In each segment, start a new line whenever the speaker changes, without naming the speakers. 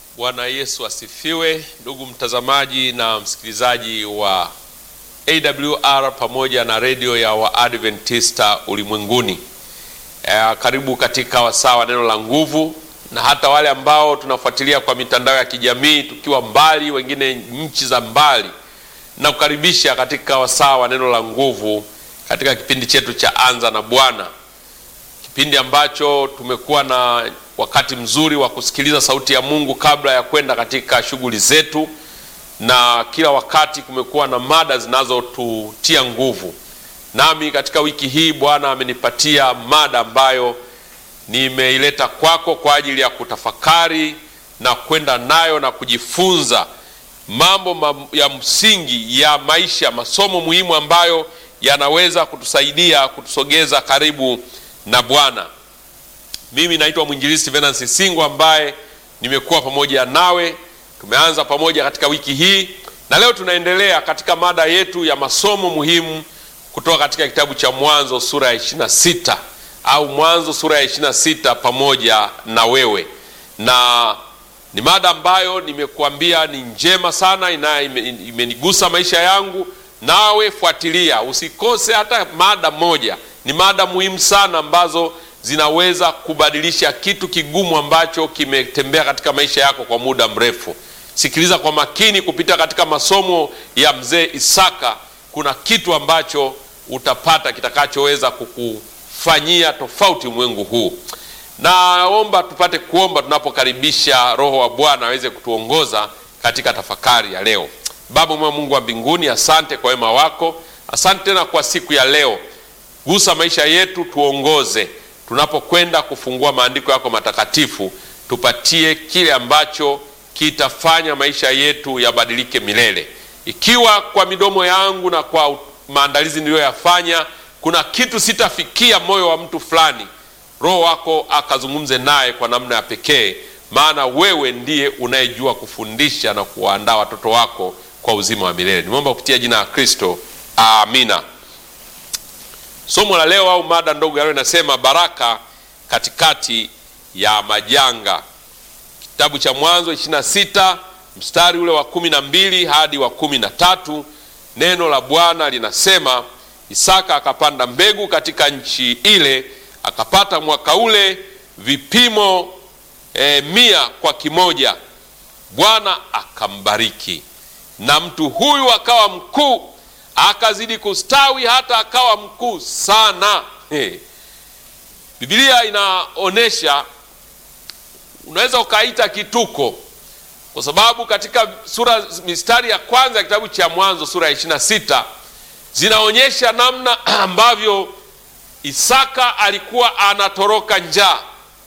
Bwana Yesu asifiwe, ndugu mtazamaji na msikilizaji wa AWR pamoja na redio ya Waadventista ulimwenguni. E, karibu katika wasaa wa neno la nguvu, na hata wale ambao tunafuatilia kwa mitandao ya kijamii tukiwa mbali, wengine nchi za mbali, na kukaribisha katika wasaa wa neno la nguvu katika kipindi chetu cha Anza na Bwana, kipindi ambacho tumekuwa na wakati mzuri wa kusikiliza sauti ya Mungu kabla ya kwenda katika shughuli zetu, na kila wakati kumekuwa na mada zinazotutia nguvu. Nami katika wiki hii Bwana amenipatia mada ambayo nimeileta kwako kwa ajili ya kutafakari na kwenda nayo na kujifunza mambo ya msingi ya maisha, masomo muhimu ambayo yanaweza kutusaidia kutusogeza karibu na Bwana. Mimi naitwa mwinjilisti Venansi Singo ambaye nimekuwa pamoja nawe. Tumeanza pamoja katika wiki hii na leo tunaendelea katika mada yetu ya masomo muhimu kutoka katika kitabu cha Mwanzo sura ya 26 au Mwanzo sura ya 26 pamoja na wewe, na ni mada ambayo nimekuambia ni njema sana, ina imenigusa maisha yangu. Nawe fuatilia, usikose hata mada moja. Ni mada muhimu sana ambazo zinaweza kubadilisha kitu kigumu ambacho kimetembea katika maisha yako kwa muda mrefu. Sikiliza kwa makini kupita katika masomo ya mzee Isaka. Kuna kitu ambacho utapata kitakachoweza kukufanyia tofauti ulimwengu huu. Naomba tupate kuomba tunapokaribisha Roho wa Bwana aweze kutuongoza katika tafakari ya leo. Baba mwema, Mungu wa mbinguni, asante kwa wema wako, asante tena kwa siku ya leo. Gusa maisha yetu, tuongoze tunapokwenda kufungua maandiko yako matakatifu, tupatie kile ambacho kitafanya maisha yetu yabadilike milele. Ikiwa kwa midomo yangu na kwa maandalizi niliyoyafanya kuna kitu sitafikia moyo wa mtu fulani, Roho wako akazungumze naye kwa namna ya pekee, maana wewe ndiye unayejua kufundisha na kuwaandaa watoto wako kwa uzima wa milele. Nimeomba kupitia jina la Kristo, amina. Somo la leo au mada ndogo ya leo inasema baraka katikati ya majanga. Kitabu cha Mwanzo 26 mstari ule wa kumi na mbili hadi wa kumi na tatu neno la Bwana linasema, Isaka akapanda mbegu katika nchi ile, akapata mwaka ule vipimo e, mia kwa kimoja. Bwana akambariki, na mtu huyu akawa mkuu akazidi kustawi hata akawa mkuu sana. Hey. Biblia inaonyesha, unaweza ukaita kituko, kwa sababu katika sura mistari ya kwanza ya kitabu cha Mwanzo sura ya ishirini na sita zinaonyesha namna ambavyo Isaka alikuwa anatoroka njaa,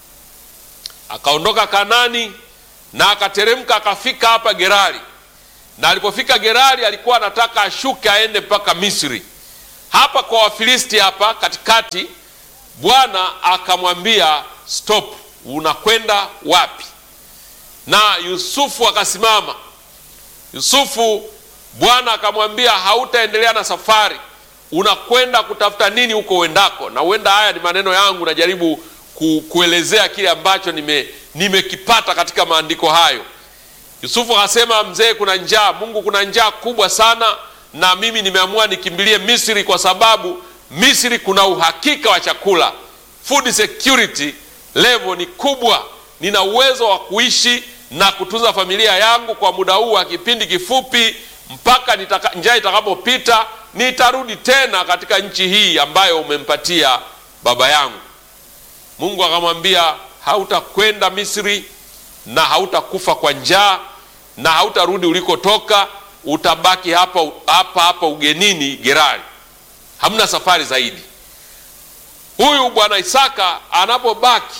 akaondoka Kanani na akateremka akafika hapa Gerari na alipofika Gerari alikuwa anataka ashuke aende mpaka Misri. Hapa kwa Wafilisti hapa katikati, Bwana akamwambia stop, unakwenda wapi? Na Yusufu akasimama. Yusufu, Bwana akamwambia hautaendelea na safari, unakwenda kutafuta nini huko uendako? Na huenda haya ni maneno yangu, najaribu ku, kuelezea kile ambacho nimekipata nime katika maandiko hayo. Yusufu akasema, mzee, kuna njaa, Mungu, kuna njaa kubwa sana, na mimi nimeamua nikimbilie Misri kwa sababu Misri kuna uhakika wa chakula, food security level ni kubwa, nina uwezo wa kuishi na kutunza familia yangu kwa muda huu wa kipindi kifupi, mpaka njaa itakapopita, nitarudi tena katika nchi hii ambayo umempatia baba yangu. Mungu akamwambia, hautakwenda Misri na hautakufa kwa njaa na hautarudi ulikotoka, utabaki hapa hapa hapa ugenini Gerari, hamna safari zaidi. Huyu bwana Isaka anapobaki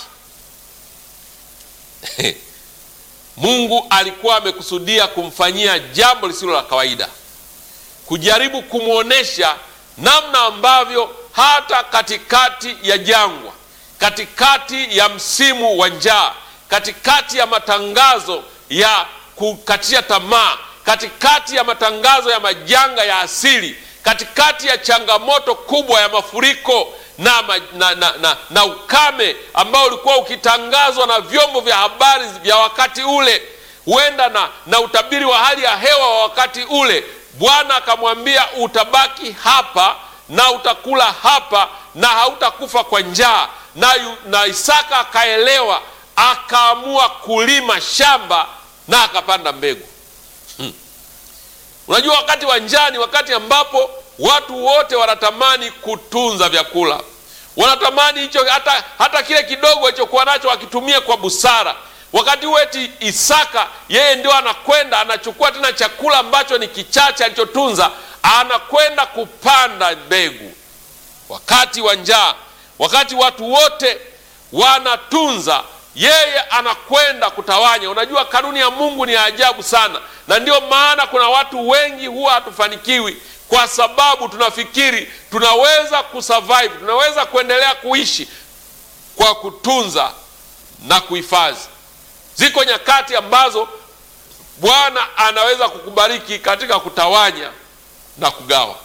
Mungu alikuwa amekusudia kumfanyia jambo lisilo la kawaida, kujaribu kumwonyesha namna ambavyo hata katikati ya jangwa, katikati ya msimu wa njaa, katikati ya matangazo ya kukatisha tamaa, katikati ya matangazo ya majanga ya asili, katikati ya changamoto kubwa ya mafuriko na, na, na, na, na ukame ambao ulikuwa ukitangazwa na vyombo vya habari vya wakati ule, huenda na, na utabiri wa hali ya hewa wa wakati ule. Bwana akamwambia utabaki hapa na utakula hapa na hautakufa kwa njaa. Na, yu- na Isaka akaelewa, akaamua kulima shamba na akapanda mbegu. Unajua, wakati wa njaa ni wakati ambapo watu wote wanatamani kutunza vyakula, wanatamani hicho hata, hata kile kidogo alichokuwa nacho wakitumie kwa busara. Wakati huo eti Isaka yeye ndio anakwenda anachukua tena chakula ambacho ni kichache alichotunza, anakwenda kupanda mbegu. Wakati wa njaa, wakati watu wote wanatunza yeye anakwenda kutawanya. Unajua, kanuni ya Mungu ni ya ajabu sana, na ndio maana kuna watu wengi huwa hatufanikiwi kwa sababu tunafikiri tunaweza kusurvive, tunaweza kuendelea kuishi kwa kutunza na kuhifadhi. Ziko nyakati ambazo Bwana anaweza kukubariki katika kutawanya na kugawa,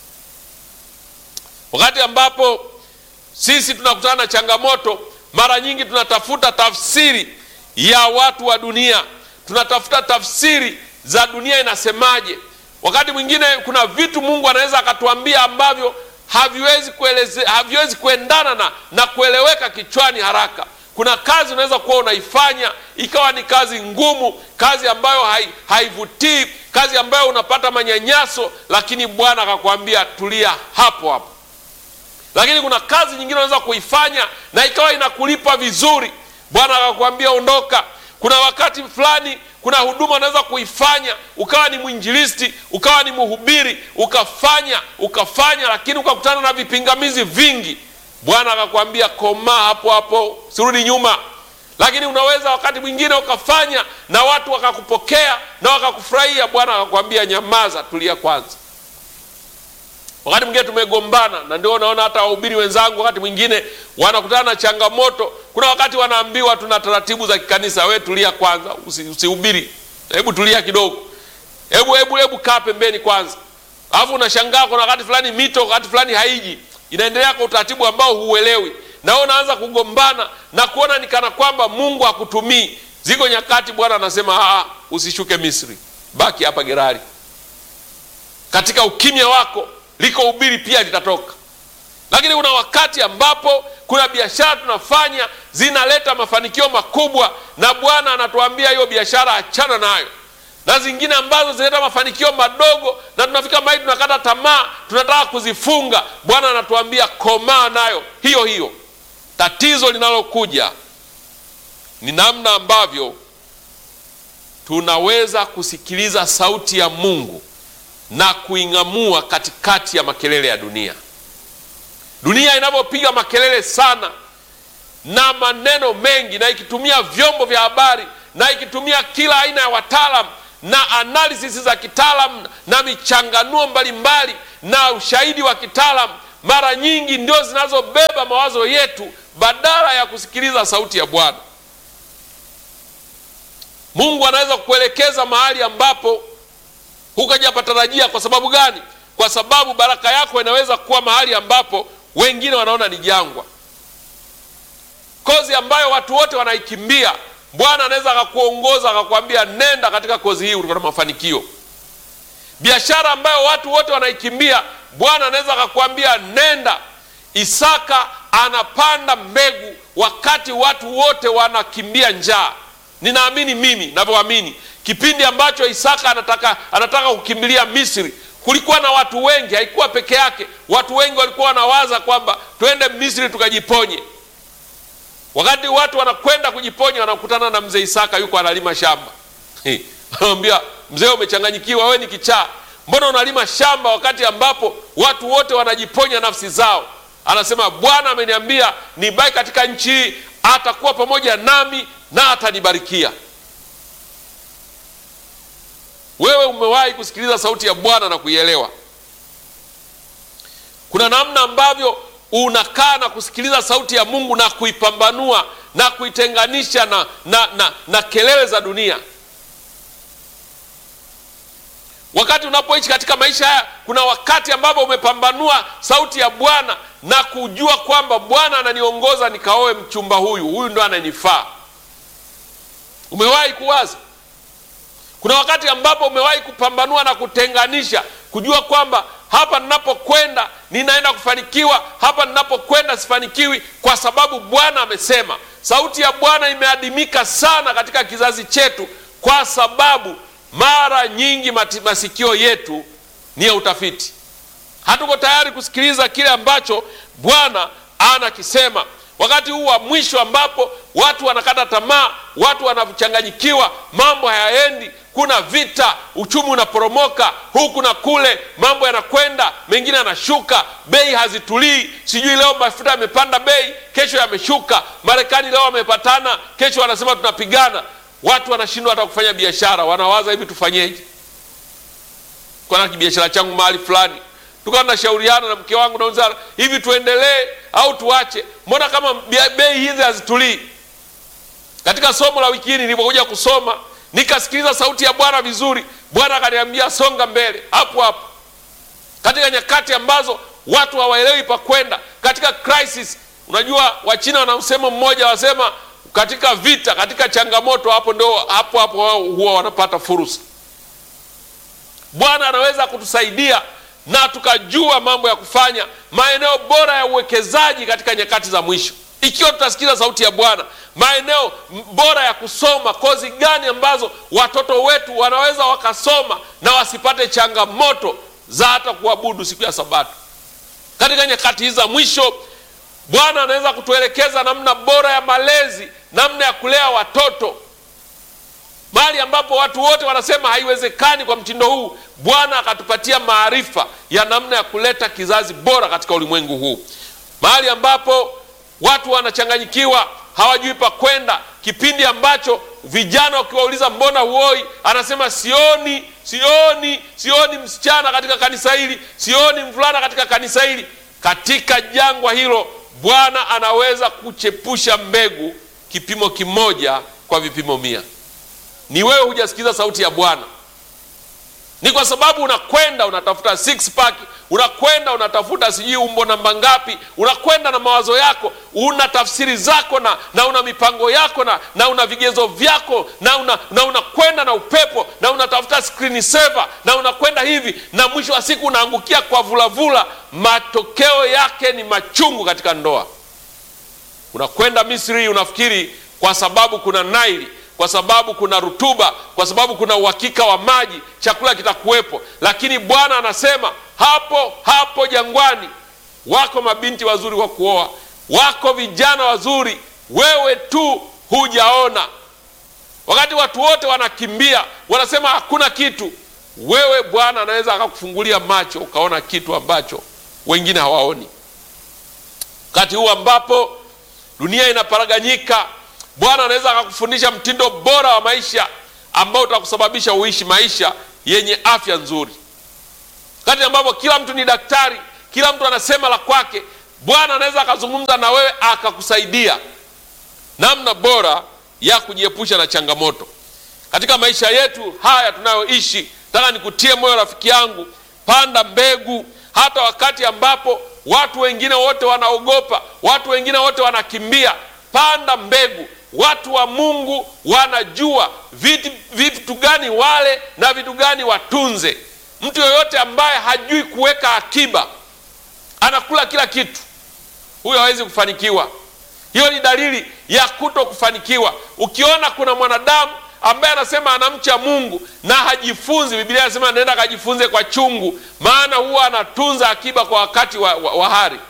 wakati ambapo sisi tunakutana na changamoto mara nyingi tunatafuta tafsiri ya watu wa dunia, tunatafuta tafsiri za dunia inasemaje. Wakati mwingine kuna vitu Mungu anaweza akatuambia ambavyo haviwezi kueleze, haviwezi kuendana na, na kueleweka kichwani haraka. Kuna kazi unaweza kuwa unaifanya ikawa ni kazi ngumu, kazi ambayo hai, haivutii, kazi ambayo unapata manyanyaso, lakini Bwana akakwambia tulia hapo hapo lakini kuna kazi nyingine unaweza kuifanya na ikawa inakulipa vizuri, Bwana akakwambia ondoka. Kuna wakati fulani, kuna huduma unaweza kuifanya, ukawa ni mwinjilisti, ukawa ni mhubiri, ukafanya ukafanya, lakini ukakutana na vipingamizi vingi. Bwana akakwambia komaa hapo hapo, sirudi nyuma. Lakini unaweza wakati mwingine ukafanya na watu wakakupokea na wakakufurahia, Bwana akakwambia nyamaza, tulia kwanza. Wakati mwingine tumegombana, na ndio unaona hata wahubiri wenzangu wakati mwingine wanakutana na changamoto. Kuna wakati wanaambiwa tuna taratibu za kikanisa, we tulia kwanza, usihubiri, hebu tulia kidogo, hebu hebu hebu kaa pembeni kwanza. Alafu unashangaa kuna wakati fulani mito, wakati fulani haiji, inaendelea kwa utaratibu ambao huuelewi, na wewe unaanza kugombana na kuona ni kana kwamba Mungu hakutumii. Ziko nyakati Bwana anasema ah, usishuke Misri, baki hapa Gerari. Katika ukimya wako liko ubiri pia litatoka. Lakini kuna wakati ambapo kuna biashara tunafanya zinaleta mafanikio makubwa, na Bwana anatuambia hiyo biashara achana nayo, na zingine ambazo zinaleta mafanikio madogo, na tunafika mahali tunakata tamaa, tunataka kuzifunga. Bwana anatuambia komaa nayo hiyo hiyo. Tatizo linalokuja ni namna ambavyo tunaweza kusikiliza sauti ya Mungu na kuing'amua katikati ya makelele ya dunia. Dunia inavyopiga makelele sana na maneno mengi, na ikitumia vyombo vya habari na ikitumia kila aina ya wataalam na analysis za kitaalam na michanganuo mbalimbali na ushahidi wa kitaalam, mara nyingi ndio zinazobeba mawazo yetu badala ya kusikiliza sauti ya Bwana. Mungu anaweza kukuelekeza mahali ambapo hukajapatarajia. Kwa sababu gani? Kwa sababu baraka yako inaweza kuwa mahali ambapo wengine wanaona ni jangwa. Kozi ambayo watu wote wanaikimbia, Bwana anaweza akakuongoza akakwambia, nenda katika kozi hii, utapata mafanikio. Biashara ambayo watu wote wanaikimbia, Bwana anaweza akakwambia, nenda. Isaka anapanda mbegu wakati watu wote wanakimbia njaa. Ninaamini mimi navyoamini kipindi ambacho Isaka anataka, anataka kukimbilia Misri, kulikuwa na watu wengi, haikuwa peke yake. Watu wengi walikuwa wanawaza kwamba twende Misri tukajiponye. Wakati watu wanakwenda kujiponya, wanakutana na mzee Isaka, yuko analima shamba. Anamwambia mzee, umechanganyikiwa, wewe ni kichaa, mbona unalima shamba wakati ambapo watu wote wanajiponya nafsi zao? Anasema Bwana ameniambia nibaki katika nchi hii, atakuwa pamoja nami na atanibarikia. Wewe umewahi kusikiliza sauti ya Bwana na kuielewa? Kuna namna ambavyo unakaa na kusikiliza sauti ya Mungu na kuipambanua na kuitenganisha na, na, na, na kelele za dunia. Wakati unapoishi katika maisha haya, kuna wakati ambapo umepambanua sauti ya Bwana na kujua kwamba Bwana ananiongoza nikaoe mchumba huyu, huyu ndo ananifaa. Umewahi kuwaza Kuna wakati ambapo umewahi kupambanua na kutenganisha, kujua kwamba hapa ninapokwenda ninaenda kufanikiwa, hapa ninapokwenda sifanikiwi, kwa sababu Bwana amesema. Sauti ya Bwana imeadimika sana katika kizazi chetu, kwa sababu mara nyingi mati, masikio yetu ni ya utafiti. Hatuko tayari kusikiliza kile ambacho Bwana anakisema wakati huu wa mwisho ambapo watu wanakata tamaa, watu wanachanganyikiwa, mambo hayaendi, kuna vita, uchumi unaporomoka huku na kule, mambo yanakwenda, mengine yanashuka, bei hazitulii. Sijui leo mafuta yamepanda bei, kesho yameshuka. Marekani leo wamepatana, kesho wanasema tunapigana. Watu wanashindwa hata kufanya biashara, wanawaza hivi, tufanyeje? Kuna kibiashara changu mahali fulani tukawa tunashauriana na mke wangu nauza hivi, tuendelee au tuache? Mbona kama bei hizi hazitulii? Katika somo la wiki hii nilipokuja kusoma, nikasikiliza sauti ya Bwana vizuri. Bwana akaniambia songa mbele hapo hapo, katika nyakati ambazo watu hawaelewi pa kwenda, katika crisis. Unajua Wachina wana msemo mmoja, wasema katika vita, katika changamoto, hapo ndio hapo hapo wao huwa wanapata fursa. Bwana anaweza kutusaidia na tukajua mambo ya kufanya, maeneo bora ya uwekezaji katika nyakati za mwisho, ikiwa tutasikiza sauti ya Bwana. Maeneo bora ya kusoma, kozi gani ambazo watoto wetu wanaweza wakasoma na wasipate changamoto za hata kuabudu siku ya Sabato. Katika nyakati hizi za mwisho, Bwana anaweza kutuelekeza namna bora ya malezi, namna ya kulea watoto mahali ambapo watu wote wanasema haiwezekani kwa mtindo huu, Bwana akatupatia maarifa ya namna ya kuleta kizazi bora katika ulimwengu huu. Mahali ambapo watu wanachanganyikiwa, hawajui pa kwenda, kipindi ambacho vijana ukiwauliza mbona huoi, anasema sioni, sioni, sioni msichana katika kanisa hili, sioni mvulana katika kanisa hili. Katika jangwa hilo, Bwana anaweza kuchepusha mbegu kipimo kimoja kwa vipimo mia. Ni wewe hujasikiza sauti ya Bwana, ni kwa sababu unakwenda unatafuta six pack, unakwenda unatafuta sijui umbo namba ngapi, unakwenda na mawazo yako, una tafsiri zako na, na una mipango yako na, na una vigezo vyako na unakwenda una, una na upepo na unatafuta screen saver na unakwenda hivi, na mwisho wa siku unaangukia kwa vulavula. Matokeo yake ni machungu katika ndoa. Unakwenda Misri unafikiri kwa sababu kuna Naili kwa sababu kuna rutuba, kwa sababu kuna uhakika wa maji, chakula kitakuwepo. Lakini Bwana anasema hapo hapo jangwani wako mabinti wazuri wa kuoa, wako vijana wazuri, wewe tu hujaona. Wakati watu wote wanakimbia, wanasema hakuna kitu, wewe Bwana anaweza akakufungulia macho ukaona kitu ambacho wengine hawaoni. Wakati huu ambapo dunia inaparaganyika Bwana anaweza akakufundisha mtindo bora wa maisha ambao utakusababisha uishi maisha yenye afya nzuri. Wakati ambapo kila mtu ni daktari, kila mtu anasema la kwake, Bwana anaweza akazungumza na wewe akakusaidia namna bora ya kujiepusha na changamoto katika maisha yetu haya tunayoishi. Nataka nikutie moyo rafiki yangu, panda mbegu, hata wakati ambapo watu wengine wote wanaogopa, watu wengine wote wanakimbia, panda mbegu. Watu wa Mungu wanajua vitu, vitu gani wale na vitu gani watunze. Mtu yoyote ambaye hajui kuweka akiba, anakula kila kitu, huyo hawezi kufanikiwa. Hiyo ni dalili ya kuto kufanikiwa. Ukiona kuna mwanadamu ambaye anasema anamcha Mungu na hajifunzi, Biblia inasema nenda akajifunze kwa chungu, maana huwa anatunza akiba kwa wakati wa, wa, wa hari.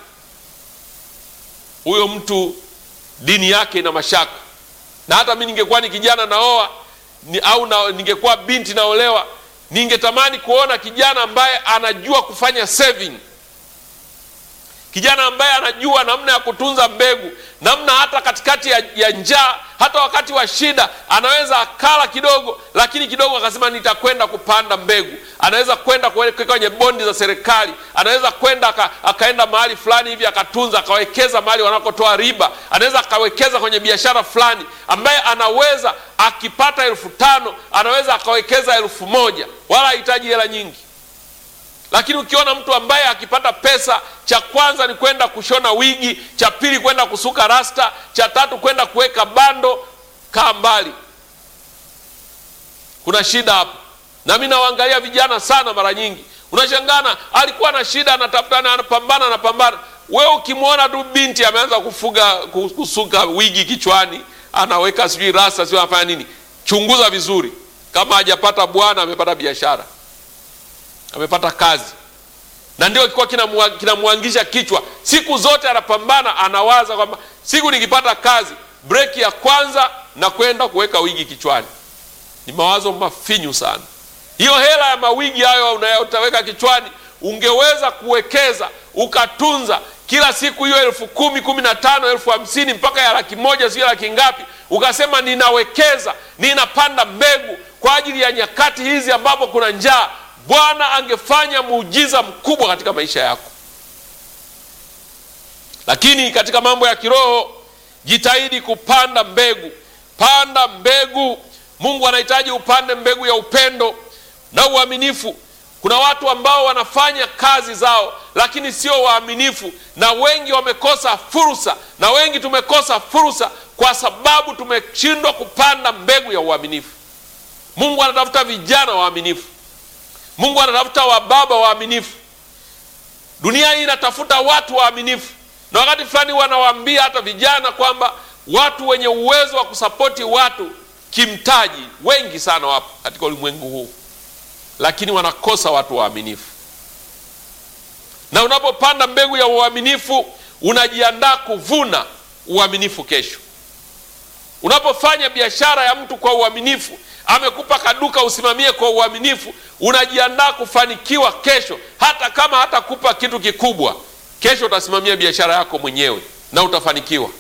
Huyo mtu dini yake ina mashaka. Na hata mi ningekuwa ni kijana naoa ni, au na, ningekuwa binti naolewa, ningetamani kuona kijana ambaye anajua kufanya saving, kijana ambaye anajua namna ya kutunza mbegu, namna hata katikati ya, ya njaa, hata wakati wa shida anaweza akala kidogo, lakini kidogo akasema nitakwenda kupanda mbegu. Anaweza kwenda kuweka kwenye bondi za serikali, anaweza kwenda aka, akaenda mahali fulani hivi akatunza, akawekeza mahali wanakotoa riba, anaweza akawekeza kwenye biashara fulani, ambaye anaweza akipata elfu tano anaweza akawekeza elfu moja wala hahitaji hela nyingi lakini ukiona mtu ambaye akipata pesa, cha kwanza ni kwenda kushona wigi, cha pili kwenda kusuka rasta, cha tatu kwenda kuweka bando, kaa mbali. kuna shida hapa. Na mimi nawaangalia vijana sana, mara nyingi unashangana, alikuwa na shida, anatafuta, anapambana, anapambana. Wewe ukimwona tu binti ameanza kufuga kusuka wigi kichwani, anaweka sijui rasta, sijui anafanya nini, chunguza vizuri, kama hajapata bwana, amepata biashara, amepata kazi na ndio kilikuwa kinamwangisha kichwa siku zote, anapambana anawaza kwamba siku nikipata kazi, breki ya kwanza na kwenda kuweka wigi kichwani. Ni mawazo mafinyu sana. Hiyo hela ya mawigi hayo unayotaweka kichwani, ungeweza kuwekeza ukatunza kila siku hiyo elfu kumi kumi na tano elfu hamsini mpaka ya laki moja sio laki ngapi, ukasema ninawekeza, ninapanda mbegu kwa ajili ya nyakati hizi ambapo kuna njaa. Bwana angefanya muujiza mkubwa katika maisha yako. Lakini katika mambo ya kiroho, jitahidi kupanda mbegu. Panda mbegu. Mungu anahitaji upande mbegu ya upendo na uaminifu. Kuna watu ambao wanafanya kazi zao, lakini sio waaminifu, na wengi wamekosa fursa, na wengi tumekosa fursa kwa sababu tumeshindwa kupanda mbegu ya uaminifu. Mungu anatafuta vijana waaminifu. Mungu anatafuta wababa waaminifu. Dunia hii inatafuta watu waaminifu, na wakati fulani wanawaambia hata vijana kwamba watu wenye uwezo wa kusapoti watu kimtaji wengi sana wapo katika ulimwengu huu, lakini wanakosa watu waaminifu. Na unapopanda mbegu ya uaminifu, unajiandaa kuvuna uaminifu kesho. Unapofanya biashara ya mtu kwa uaminifu amekupa kaduka usimamie kwa uaminifu, unajiandaa kufanikiwa kesho. Hata kama hatakupa kitu kikubwa, kesho utasimamia biashara yako mwenyewe na utafanikiwa.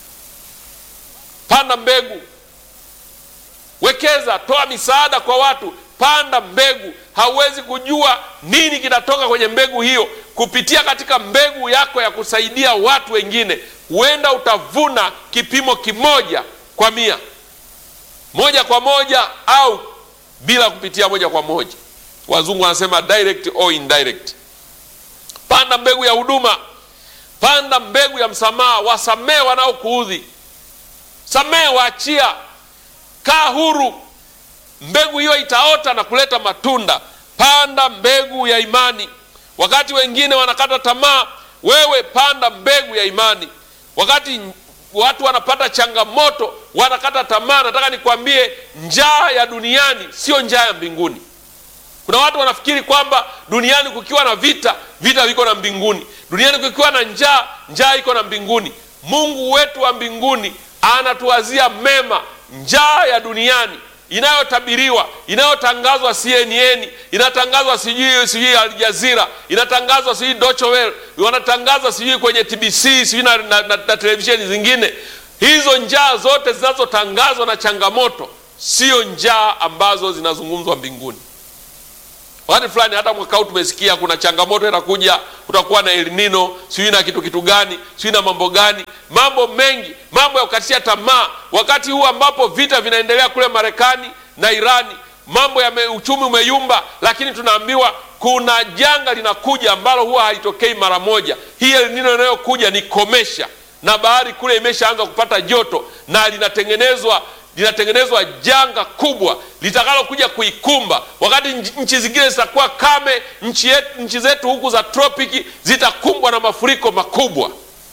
Panda mbegu, wekeza, toa misaada kwa watu, panda mbegu. Hauwezi kujua nini kinatoka kwenye mbegu hiyo. Kupitia katika mbegu yako ya kusaidia watu wengine, huenda utavuna kipimo kimoja kwa mia moja kwa moja au bila kupitia moja kwa moja. Wazungu wanasema direct or indirect. Panda mbegu ya huduma, panda mbegu ya msamaha. Wasamehe wanaokuudhi, samehe, waachia, kaa huru. Mbegu hiyo itaota na kuleta matunda. Panda mbegu ya imani. Wakati wengine wanakata tamaa, wewe panda mbegu ya imani. Wakati watu wanapata changamoto, wanakata tamaa, nataka nikwambie, njaa ya duniani sio njaa ya mbinguni. Kuna watu wanafikiri kwamba duniani kukiwa na vita, vita viko na mbinguni. Duniani kukiwa na njaa, njaa iko na mbinguni. Mungu wetu wa mbinguni anatuwazia mema. Njaa ya duniani inayotabiriwa inayotangazwa CNN, inatangazwa sijui sijui Al Jazeera, inatangazwa sijui Deutsche Welle, wanatangaza sijui kwenye TBC sijui na, na, na, na televisheni zingine. Hizo njaa zote zinazotangazwa na changamoto sio njaa ambazo zinazungumzwa mbinguni. Wakati fulani hata mwaka huu tumesikia kuna changamoto itakuja, kutakuwa na El Nino sijui na kitu kitu gani sijui na mambo gani, mambo mengi, mambo ya kukatisha tamaa. Wakati huu ambapo vita vinaendelea kule Marekani na Irani, mambo ya me, uchumi umeyumba, lakini tunaambiwa kuna janga linakuja ambalo huwa halitokei mara moja. Hii El Nino inayokuja ni komesha, na bahari kule imeshaanza kupata joto na linatengenezwa linatengenezwa janga kubwa litakalokuja kuikumba. Wakati nchi zingine zitakuwa kame, nchi, yetu, nchi zetu huku za tropiki zitakumbwa na mafuriko makubwa.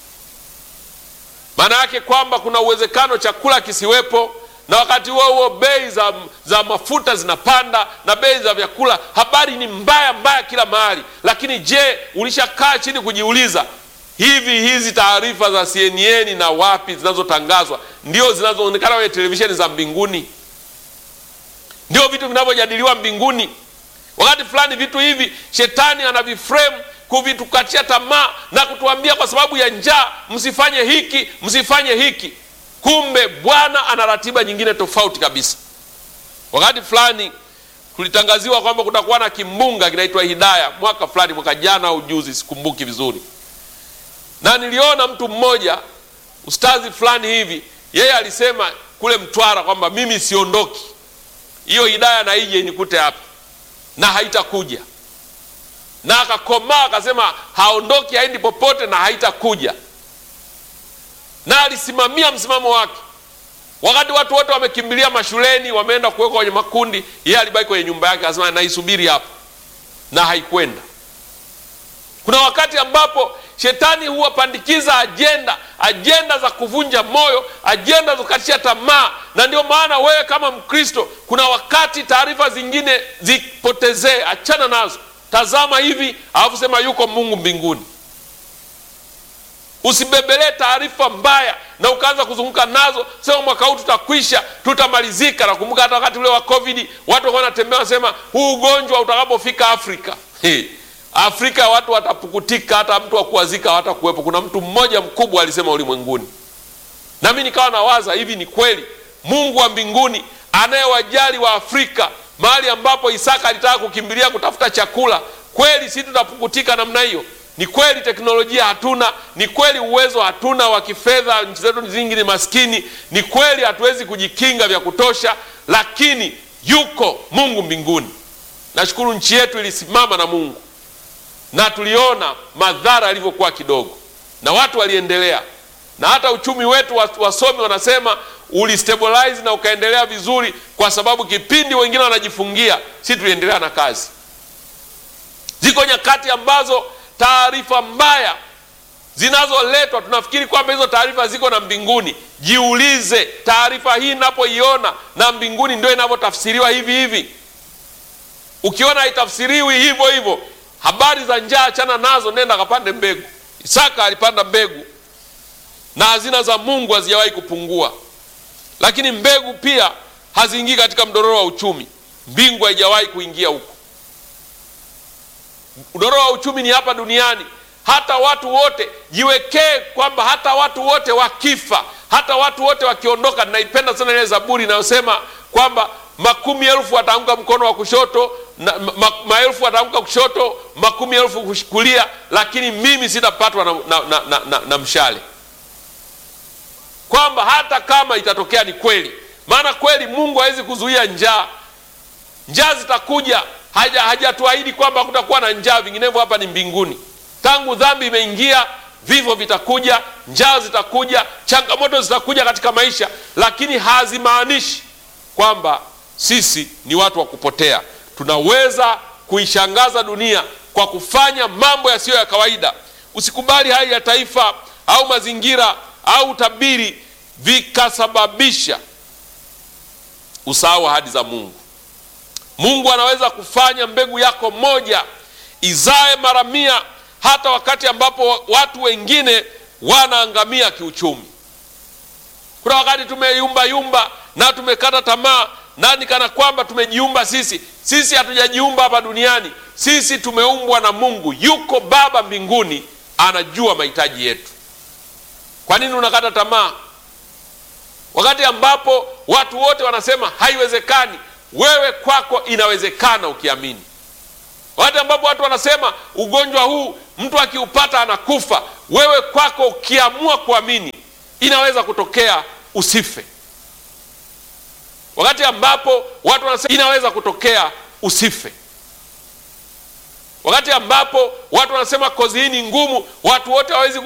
Maana yake kwamba kuna uwezekano chakula kisiwepo, na wakati huo huo bei za, za mafuta zinapanda na bei za vyakula. Habari ni mbaya mbaya kila mahali. Lakini je, ulishakaa chini kujiuliza hivi hizi taarifa za CNN na wapi zinazotangazwa ndio zinazoonekana kwenye televisheni za mbinguni? Ndio vitu vinavyojadiliwa mbinguni? Wakati fulani vitu hivi shetani anaviframe kuvitukatia tamaa na kutuambia kwa sababu ya njaa, msifanye hiki, msifanye hiki. Kumbe Bwana ana ratiba nyingine tofauti kabisa. Wakati fulani kulitangaziwa kwamba kutakuwa na kimbunga kinaitwa Hidaya mwaka fulani, mwaka jana au juzi, sikumbuki vizuri na niliona mtu mmoja ustazi fulani hivi, yeye alisema kule Mtwara kwamba mimi siondoki, hiyo hidaya na ije inikute hapa na haitakuja, na akakomaa akasema haondoki, haendi popote na haitakuja, na alisimamia msimamo wake. Wakati watu wote wamekimbilia mashuleni, wameenda kuwekwa kwenye makundi, yeye alibaki kwenye nyumba yake, akasema naisubiri hapa, na haikwenda. Kuna wakati ambapo shetani huwapandikiza ajenda, ajenda za kuvunja moyo, ajenda za kukatisha tamaa. Na ndio maana wewe kama Mkristo, kuna wakati taarifa zingine zipotezee, achana nazo, tazama hivi, alafu sema yuko Mungu mbinguni. Usibebelee taarifa mbaya na ukaanza kuzunguka nazo, sema mwaka huu tutakwisha, tutamalizika. Nakumbuka hata wakati ule wa COVID watu walikuwa wanatembea wanasema huu ugonjwa utakapofika Afrika hey. Afrika watu watapukutika, hata mtu wa kuwazika hawatakuwepo. Kuna mtu mmoja mkubwa alisema ulimwenguni, nami nikawa nawaza hivi, ni kweli Mungu wa mbinguni anayewajali wa Afrika, mahali ambapo Isaka alitaka kukimbilia kutafuta chakula, kweli si tutapukutika namna hiyo? Ni kweli teknolojia hatuna, ni kweli uwezo hatuna wa kifedha, nchi zetu nyingi ni maskini, ni kweli hatuwezi kujikinga vya kutosha, lakini yuko Mungu mbinguni. Nashukuru nchi yetu ilisimama na Mungu na tuliona madhara yalivyokuwa kidogo, na watu waliendelea, na hata uchumi wetu wasomi wanasema ulistabilize na ukaendelea vizuri, kwa sababu kipindi wengine wanajifungia, si tuliendelea na kazi. Ziko nyakati ambazo taarifa mbaya zinazoletwa tunafikiri kwamba hizo taarifa ziko na mbinguni. Jiulize, taarifa hii inapoiona na mbinguni ndio inavyotafsiriwa hivi hivi? Ukiona haitafsiriwi hivyo hivyo habari za njaa achana nazo, nenda kapande mbegu. Isaka alipanda mbegu, na hazina za Mungu hazijawahi kupungua, lakini mbegu pia haziingii katika mdororo wa uchumi. Mbingu haijawahi kuingia huko. Mdororo wa uchumi ni hapa duniani. Hata watu wote jiwekee kwamba hata watu wote wakifa, hata watu wote wakiondoka. Ninaipenda sana ile Zaburi inayosema kwamba makumi elfu wataanguka mkono wa kushoto na, ma, maelfu wataanguka kushoto, makumi elfu kulia, lakini mimi sitapatwa na, na, na, na, na, na mshale. Kwamba hata kama itatokea ni kweli, maana kweli Mungu hawezi kuzuia njaa. Njaa zitakuja, hajatuahidi kwamba kutakuwa na njaa, vinginevyo hapa ni mbinguni. Tangu dhambi imeingia, vifo vitakuja, njaa zitakuja, changamoto zitakuja katika maisha, lakini hazimaanishi kwamba sisi ni watu wa kupotea. Tunaweza kuishangaza dunia kwa kufanya mambo yasiyo ya kawaida. Usikubali hali ya taifa au mazingira au utabiri vikasababisha usahau ahadi za Mungu. Mungu anaweza kufanya mbegu yako moja izae mara mia, hata wakati ambapo watu wengine wanaangamia kiuchumi. Kuna wakati tumeyumba yumba na tumekata tamaa nani kana kwamba tumejiumba sisi. Sisi hatujajiumba hapa duniani, sisi tumeumbwa na Mungu. Yuko Baba mbinguni, anajua mahitaji yetu. Kwa nini unakata tamaa wakati ambapo watu wote wanasema haiwezekani? Wewe kwako inawezekana ukiamini. Wakati ambapo watu wanasema ugonjwa huu mtu akiupata anakufa, wewe kwako ukiamua kuamini inaweza kutokea usife wakati ambapo watu wanasema inaweza kutokea usife. Wakati ambapo watu wanasema kozi hii ni ngumu, watu wote hawawezi